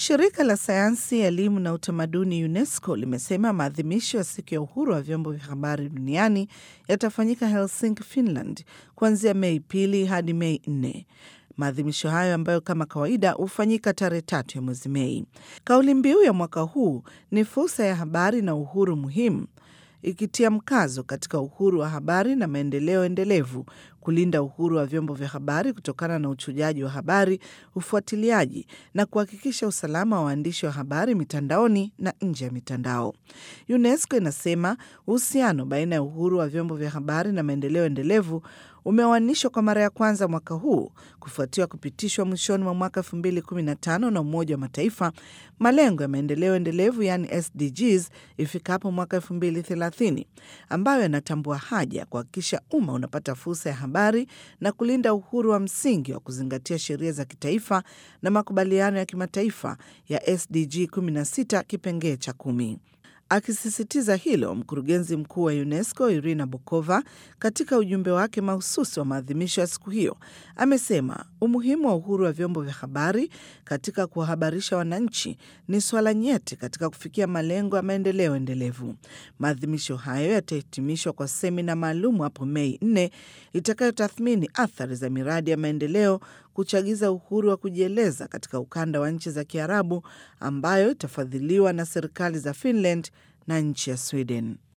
Shirika la sayansi, elimu na utamaduni UNESCO limesema maadhimisho ya siku ya uhuru wa vyombo vya habari duniani yatafanyika Helsinki, Finland, kuanzia Mei pili hadi Mei nne. Maadhimisho hayo ambayo kama kawaida hufanyika tarehe tatu ya mwezi Mei. Kauli mbiu ya mwaka huu ni fursa ya habari na uhuru muhimu, ikitia mkazo katika uhuru wa habari na maendeleo endelevu, kulinda uhuru wa vyombo vya habari kutokana na uchujaji wa habari, ufuatiliaji na kuhakikisha usalama wa waandishi wa habari mitandaoni na nje ya mitandao. UNESCO inasema uhusiano baina ya uhuru wa vyombo vya habari na maendeleo endelevu umeoanishwa kwa mara ya kwanza mwaka huu kufuatiwa kupitishwa mwishoni mwa mwaka 2015 na Umoja wa Mataifa malengo ya maendeleo endelevu yaani SDGs ifikapo mwaka 2030 ambayo yanatambua haja ya kuhakikisha umma unapata fursa ya habari na kulinda uhuru wa msingi wa kuzingatia sheria za kitaifa na makubaliano ya kimataifa ya SDG 16 kipengee cha kumi. Akisisitiza hilo, mkurugenzi mkuu wa UNESCO Irina Bokova, katika ujumbe wake mahususi wa maadhimisho ya siku hiyo, amesema umuhimu wa uhuru wa vyombo vya habari katika kuwahabarisha wananchi ni swala nyeti katika kufikia malengo ya maendeleo endelevu. Maadhimisho hayo yatahitimishwa kwa semina maalum hapo Mei 4 itakayotathmini athari za miradi ya maendeleo kuchagiza uhuru wa kujieleza katika ukanda wa nchi za Kiarabu ambayo itafadhiliwa na serikali za Finland na nchi ya Sweden.